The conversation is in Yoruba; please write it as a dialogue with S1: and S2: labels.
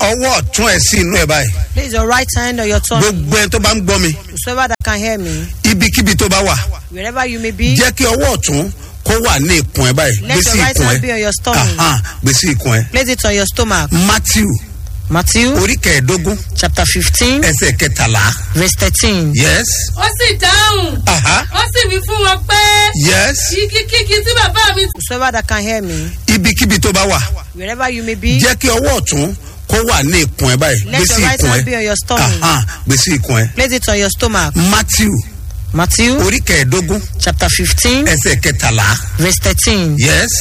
S1: ọwọ́ ọ̀tún ẹ̀ sí inú ẹ̀ báyìí
S2: Place your right hand on your tongue.
S1: gbogbo ẹni tó bá ń gbọ́ mi
S2: Whosoever that can hear me,
S1: ibikíbi tó bá wà
S2: wherever you may be,
S1: jẹ́ kí ọwọ́ ọ̀tún kó wà ní ikùn ẹ̀ báyìí
S2: Let
S1: gbé sí
S2: your right
S1: ikùn
S2: hand be
S1: ẹ̀
S2: on your stomach.
S1: Aha, gbé sí ikùn ẹ̀
S2: place it on your stomach.
S1: matthew
S2: Matthew
S1: orí kẹẹ̀ẹ́dógún
S2: chapter 15,
S1: ẹsẹ̀ kẹtàlá
S2: verse 13.
S1: yes
S3: ó sì dáhùn
S1: aha
S3: ó sì wí fún wọn pé
S1: yes
S3: kíkíkí tí bàbá mi
S2: Whosoever that can hear me,
S1: ibikíbi tó bá wà
S2: wherever you may be,
S1: jẹ́ kí ọwọ́ ọ̀tún kó wà ní ikùn ẹ̀ báyìí
S2: Let
S1: gbé sí
S2: your right
S1: ikùn
S2: hand be
S1: ẹ̀
S2: on your stomach.
S1: Aha, gbé sí ikùn ẹ̀
S2: place it on your stomach.
S1: matthew
S2: Matthew
S1: orí kẹẹ̀ẹ́dógún
S2: chapter 15,
S1: ẹsẹ̀ kẹtàlá
S2: verse 13.
S1: yes